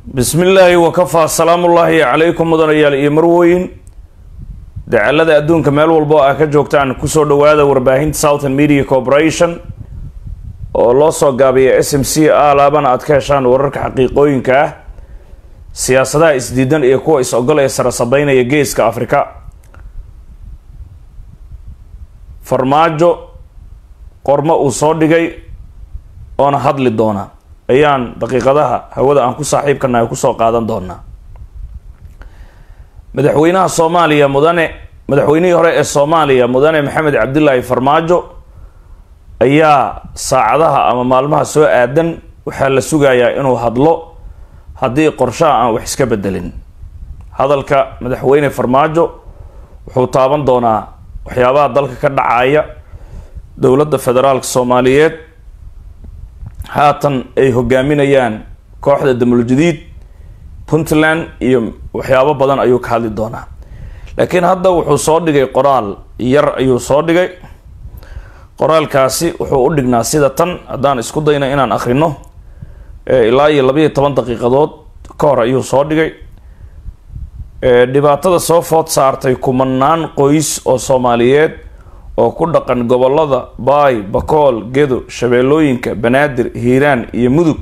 bismi illaahi wakafaa salaamullaahi calaykum mudanayaal iyo marwooyin dacalada adduunka meel walba oo ah ka joogtaan kusoo dhawaada warbaahinta southern media corporation oo loo soo gaabiya s m c a laabana aad ka heshaan wararka xaqiiqooyinka ah siyaasadaha isdiidan iyo kuwa is-ogol ee sara sabeynaya geeska afrika farmaajo qormo uu soo dhigay oona hadli doona ayaan daqiiqadaha hawada aan ku saaxiibkanahay kusoo qaadan doonaa madaxweynaha soomaaliya mudane madaxweynihii hore ee soomaaliya mudane maxamed cabdilaahi farmaajo ayaa saacadaha ama maalmaha soo aadan waxaa la sugayaa inuu hadlo haddii qorshaha aan wax iska bedelin hadalka madaxweyne farmaajo wuxuu taaban doonaa waxyaabaha dalka ka dhacaya dowladda federaalka soomaaliyeed haatan ay hogaaminayaan kooxda damuljadiid puntland iyo waxyaabo badan ayuu ka hadli doonaa laakiin hadda wuxuu soo dhigay qoraal yar ayuu soo dhigay qoraalkaasi wuxuu u dhignaa sida tan haddaan isku dayno inaan akrino ilaa iyo labaiyo toban daqiiqadood ka hor ayuu soo dhigay dhibaatada soo food saartay kumanaan qoys oo soomaaliyeed oo ku dhaqan gobolada baay bakool gedo shabeellooyinka banaadir hiiraan iyo mudug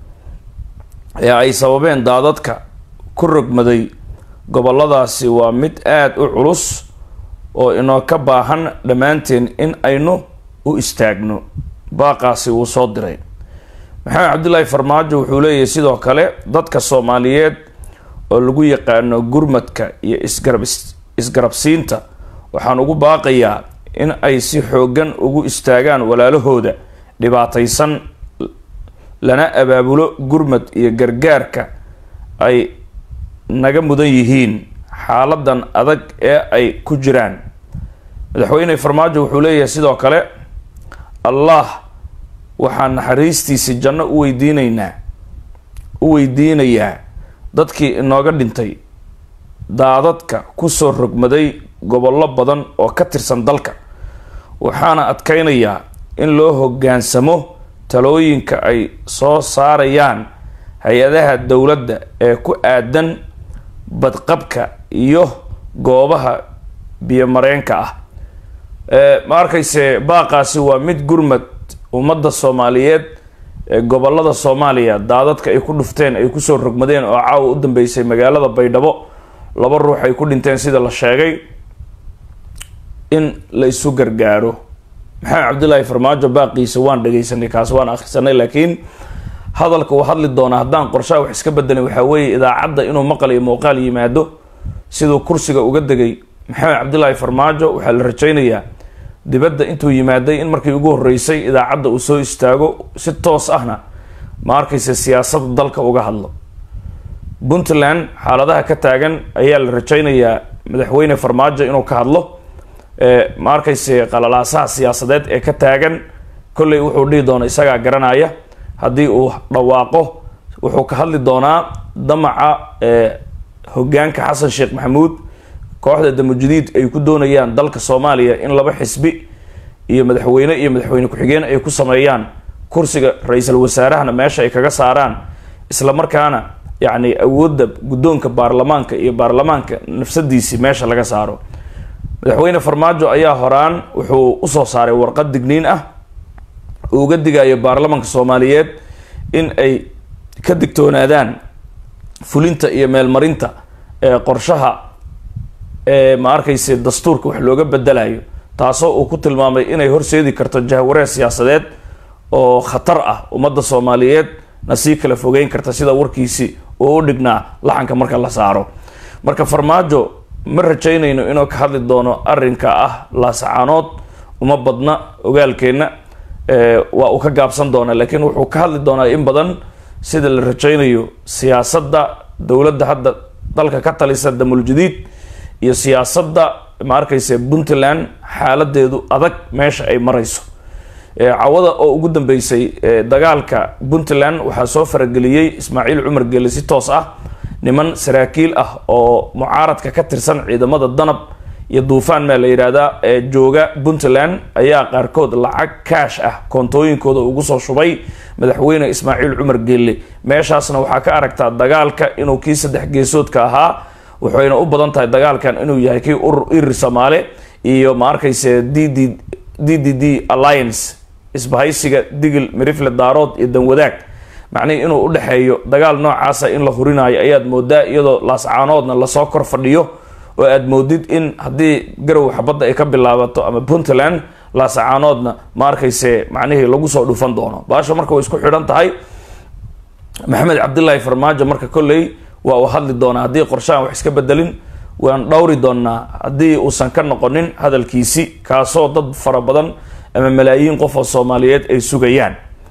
ee ay sababeen daadadka ku rogmaday goboladaasi waa mid aada u culus oo inoo ka baahan dhammaanteen in aynu u istaagno baaqaasi wuu soo diray maxamed cabdilaahi farmaajo wuxuu leeyahay sidoo kale dadka soomaaliyeed oo lagu yaqaano gurmadka iyo isgarab isgarabsiinta waxaan ugu baaqayaa in ay si xooggan ugu istaagaan walaalahooda dhibaataysan lana abaabulo gurmad iyo gargaarka ay naga mudan yihiin xaaladan adag ee ay ku jiraan madaxweyne farmaajo wuxuu leeyahay sidoo kale allah waxaan naxariistiisi janno u weydiineynaa u weydiinayaa dadkii inooga dhintay daadadka kusoo rogmaday gobollo badan oo ka tirsan dalka waxaana adkeynayaa in loo hoggaansamo talooyinka ay soo saarayaan hay-adaha dowladda ee ku aadan badqabka iyo goobaha biyomareenka ah ma arkayse baaqaasi waa mid gurmad ummadda soomaaliyeed ee gobolada soomaaliya daadadka ay ku dhufteen ay kusoo rogmadeen oo caawa u dambeysay magaalada baydhabo laba ruux ay ku dhinteen sida la sheegay in la isu gargaaro maxamed cabdilaahi farmaajo baaqiisa waan dhagaysanay kaas waan akhrisanay laakiin hadalka uu hadli doonaa haddaan qorshaha wax iska bedelin waxaa weeye idaacadda inuu maqal iyo muuqaal yimaado siduu kursiga uga degay maxamed cabdilaahi farmaajo waxaa la rajaynayaa dibadda intuu yimaaday in markii ugu horeysay idaacadda uu soo istaago si toos ahna ma arkaysa siyaasadda dalka uga hadlo puntland xaaladaha ka taagan ayaa la rajaynayaa madaxweyne farmaajo inuu ka hadlo ma arkayse qalalaasaha siyaasadeed ee ka taagan kolley wuxuu dhihi doona isagaa garanaya haddii uu dhawaaqo wuxuu ka hadli doonaa damaca hogaanka xasan sheekh maxamuud kooxda damujadiid ay ku doonayaan dalka soomaaliya in laba xisbi iyo madaxweyne iyo madaxweyne ku-xigeen ay ku sameeyaan kursiga ra-iisul wasaarahana meesha ay kaga saaraan isla markaana yacni awoodda guddoonka baarlamaanka iyo baarlamaanka nafsadiisii meesha laga saaro madaxweyne farmaajo ayaa horaan wuxuu usoo saaray warqad digniin ah uu uga digayo baarlamaanka soomaaliyeed in ay ka digtoonaadaan fulinta iyo meelmarinta ee qorshaha ee ma arkayse dastuurka wax looga bedelayo taasoo uu ku tilmaamay inay horseedi karto jahwareer siyaasadeed oo khatar ah ummadda soomaaliyeed na sii kala fogeyn karta sida warkiisi uu u dhignaa laxanka marka la saaro marka farmaajo ma rajaynayno inuu ka hadli doono arrinka ah laasacaanood uma badna ogaalkeenna waa uu ka gaabsan doonaa laakiin wuxuu ka hadli doonaa in badan sida la rajaynayo siyaasadda dowladda hadda dalka ka talisa damuljadiid iyo siyaasadda ma arkayse puntland xaaladeedu adag meesha ay marayso cawada oo ugu dambeysay dagaalka puntland waxaa soo farageliyey ismaaciil cumar gele si toos ah niman saraakiil ah oo mucaaradka ka tirsan ciidamada danab iyo duufaan maa la yidhaahdaa ee jooga puntland ayaa qaarkood lacag kaash ah koontooyinkooda ugu soo shubay madaxweyne ismaaciil cumar geelle meeshaasna waxaa ka aragtaa dagaalka inuu kii saddex geesoodka ahaa waxayna u badan tahay dagaalkan inuu yahay kii urur irir soomaale iyo ma arkayse d d d d d alliance isbahaysiga digil mirifle daarood iyo danwadaag macnihii inuu udhexeeyo dagaal noocaasa in la hurinayo ayaad moodaa iyadoo laascaanoodna lasoo kor fadhiyo oo aad moodid in haddii garow xabadda ay ka bilaabato ama puntland laasacaanoodna ma arkayse macnihii lagu soo dhufan doono baasha marka way isku xidhan tahay maxamed cabdilaahi farmaajo marka kolley waa uu hadli doonaa haddii qorshahan wax iska bedelin waan dhowri doonaa haddii uusan ka noqonin hadalkiisi kaasoo dad fara badan ama malaayiin qof oo soomaaliyeed ay sugayaan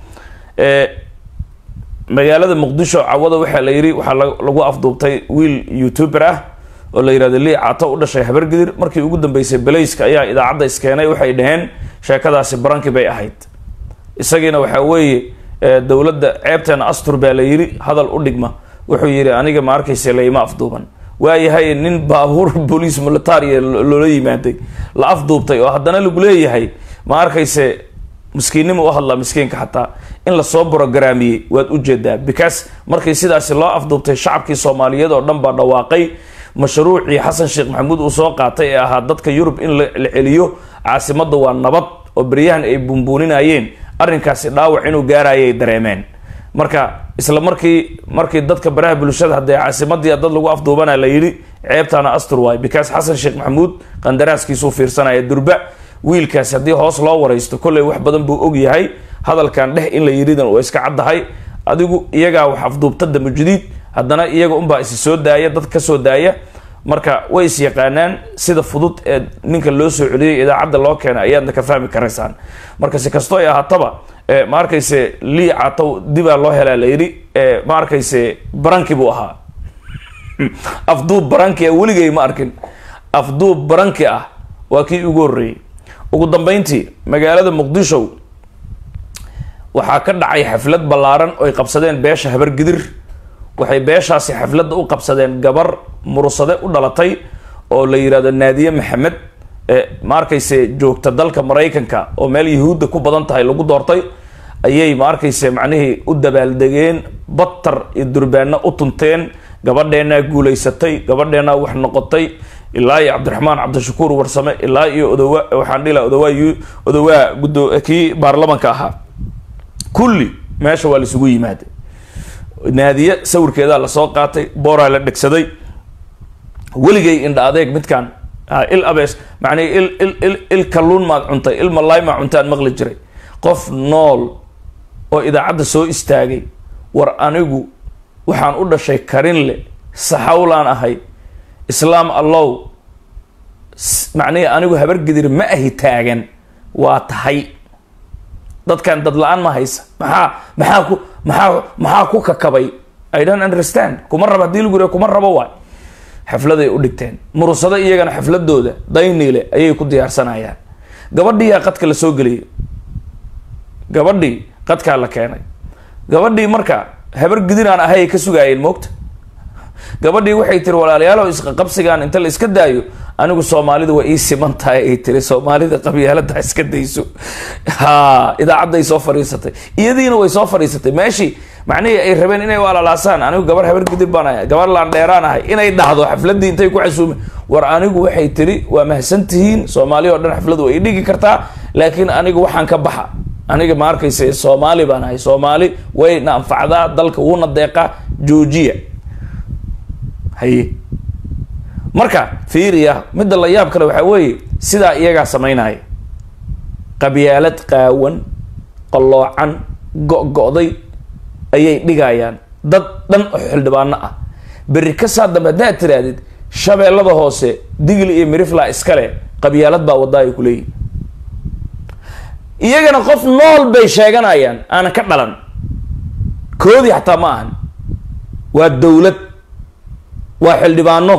magaalada muqdisho cawada waxaa la yidhi waxaa lagu afduubtay wiil youtuber ah oo la yihahdo lii cato u dhashay habargidir markii ugu dambeysay belayska ayaa idaacadda iskeenay waxay dhaheen sheekadaasi barankii bay ahayd isagiina waxaa weeye dowladda ceebteena astur baa la yidhi hadal u dhigma wuxuu yidhi aniga ma arkayse layma afduuban waayahay nin baabuur boliis militaria loola yimaaday la afduubtay oo haddana lagu leeyahay ma arkayse miskiinnima u hadlaa miskiinka xataa in lasoo brogramiyey waad ujeedaa because markii sidaasi loo afduubtay shacabkii soomaaliyeed oo dhan baa dhawaaqay mashruucii xasan sheekh maxamuud uu soo qaatay ee ahaa dadka yurub in la celiyo caasimadda waa nabad oo beryahan ay buunbuuninayeen arrinkaasi dhaawac inuu gaarayay dareemeen marka isla markii markii dadka baraha bulshada haddee caasimadii dad lagu afduubana la yidhi ceebtaana astur waay because xasan sheekh maxamuud qandaraaskiisuu fiirsanaya durba wiilkaasi haddii hoos loo waraysto kolley wax badan buu og yahay hadalkan dheh in la yidhidan waa iska caddahay adigu iyagaa wax afduubta damba jadiid haddana iyaga unbaa isi soo daaya dad ka soo daaya marka way is yaqaanaan sida fudud ee ninka loo soo celiyay idaacadda loo keenay ayaadna ka fahmi karaysaan marka si kastoo ay ahaataba ma arkayse lii catow dibaa loo helaa la yidhi ma arkayse baranki buu ahaa afduub baranki ah weligay ma arkin afduub baranki ah waa kii ugu horreeyey ugu dambeyntii magaalada muqdisho waxaa ka dhacay xaflad ballaaran oo ay qabsadeen beesha habargidir waxay beeshaasi xafladda u qabsadeen gabar murusade u dhalatay oo la yidhahdo naadiye maxamed ma arkayse joogta dalka maraykanka oo meel yahuudda ku badan tahay lagu doortay ayay ma arkayse macnihii u dabaaldegeen batar iyo durbaano u tunteen gabadheenaa guulaysatay gabadheenaa wax noqotay ilaa iyo cabdiraxmaan cabdishakuur warsame ilaa iyo odowa waxaan dhila odawaa odawaa gudo kii baarlamanka ahaa kulli meesha waa laisugu yimaada naadiye sawirkeedaa lasoo qaatay booraa la dhegsaday weligay indha adeeg midkaan il abees macnii il il il il kalluun maad cuntay il malaay maa cuntaan maqli jiray qof nool oo idaacadda soo istaagay war anigu waxaan u dhashay karin le saxawlaan ahay islaam allow macnihi anigu habargedir ma ahi taagan waa tahay dadkan dad la-aan ma haysa maxaa maxaa ku maxaa maxaa ku kakabay i don't understand kuma raba hadii lagu yira kuma rabo waay xafladay u dhigteen murusado iyagana xafladooda dayniile ayay ku diyaarsanayaan gabadhiiyaa qadka la soo geliyay gabadhii qadkaa la keenay gabadhii marka habar gidinaan ahay ay ka sugaayeen moogta gabadhii waxay tiri walaalayaalow isqaqabsigaan inta la iska daayo anigu soomaalida waa ii siman tahay ay tiri soomaalida qabyaalada iska dayso ha idaacadday soo fadhiisatay iyadiina way soo fadhiisatay meeshii macnihii ay rabeen inay walalaasaan anigu gabar habar gidib baan ahay gabar laan dheeraan ahay inay dhahdo xafladii intay ku casuume war anigu waxay tiri waa mahadsan tihiin soomaali oo dhan xafladu way dhigi kartaa laakiin anigu waxaan ka baxa aniga ma arkaysa soomaali baan ahay soomaali wayna anfacdaa dalka wuuna deeqaa joojiya haye marka fiiriya midda la yaab kale waxaa weeye sidaa iyagaa samaynaya qabyaalad qaawan qalloocan go-go'day ayay dhigayaan dad dhan oo xildhibaano ah berri ka saa dambe haddaad tirahdid shabeellada hoose digli iyo mirifla iskale qabyaalad baa wadda ay ku leeyihin iyagana qof nool bay sheeganayaan aanan ka dhalan koodii xataa ma ahan waa dowlad waa xildhibaano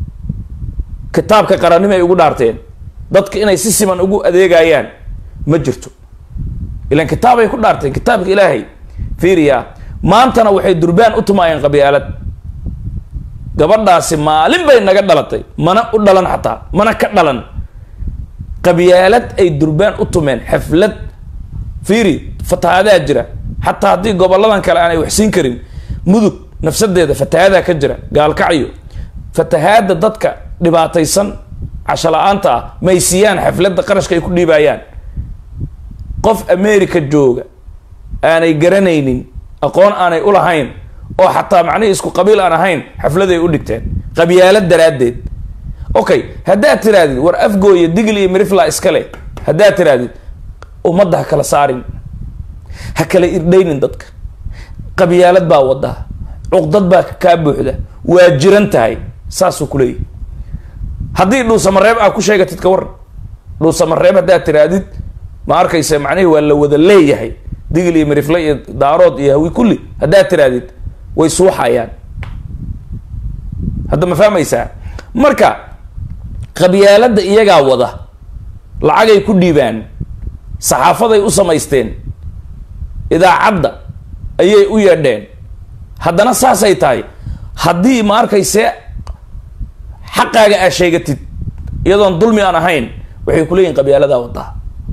kitaabka qarannimo ay ugu dhaarteen dadka inay si siman ugu adeegayaan ma jirto ilan kitaabay ku dhaarteen kitaabka ilaahay fiiriya maantana waxay durbaan u tumaayeen qabyaalad gabadhaasi maalin bay naga dhalatay mana u dhalan xataa mana ka dhalan qabyaalad ay durbaan u tumeen xaflad fiiri fatahaadaa jira xataa haddii goboladan kale aanay waxsiin karin mudug nafsadeeda fatahadaa ka jira gaalkacyo fatahaada dadka dhibaataysan casho la-aanta ah may siiyaan xafladda qarashka ay ku dhiibayaan qof america jooga aanay garanaynin aqoon aanay u lahayn oo xataa macnihii isku qabiil aan ahayn xafladay u dhigteen qabyaalad daraaddeed okay haddaad tirahdid war afgooya digl iyo mirifla iskale haddaad tirahdid ummadda ha kala saarin ha kala irdhaynin dadka qabyaalad baa wadaa cuqdad baa kaa buuxda waa jiran tahay saasuu kuleeyahy haddii dhuusamareeb aa ku sheegatid ka waran dhuusamareeb haddaad tirahdid ma arkaysa macnihii waa la wada leeyahay digl iyo mirifle iyo daarood iyo hawi kulli haddaad tirahdid way suuxayaan hadda ma fahmaysaa marka qabyaaladda iyagaa wada lacagay ku dhiibaan saxaafaday u samaysteen idaacadda ayay u yeedheen haddana saasay tahay haddii ma arkayse xaqaaga aa sheegatid iyadoon dulmi aan ahayn waxay kuleeyihin qabyaaladaa wadaa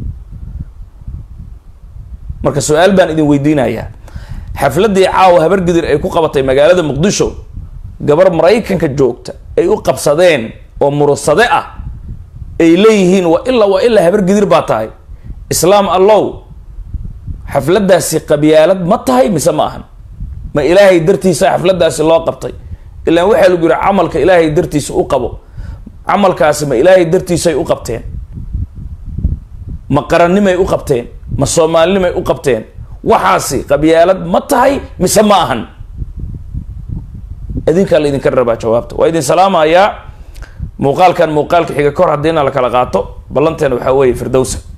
marka su-aal baan idin weydiinayaa xafladdii caawa habargidir ay ku qabatay magaalada muqdisho gabar maraykanka joogta ay u qabsadeen oo murusade ah ay leeyihiin waa ilaa waa ilaa habargidir baa tahay islaam allow xafladdaasi qabyaalad ma tahay mise ma ahan ma ilaahay dartiisa xafladdaasi loo qabtay ilaan waxaa lagu yihi camalka ilaahay dartiisa u qabo camalkaasi ma ilaahay dartiisay u qabteen ma qarannimay u qabteen ma soomaalinimay u qabteen waxaasi qabyaalad ma tahay mise ma ahan idinkaa la idinka rabaa jawaabta waa idin salaamayaa muuqaalkan muuqaalka xiga kor haddiina la kala qaato ballanteena waxaa weeye firdowsa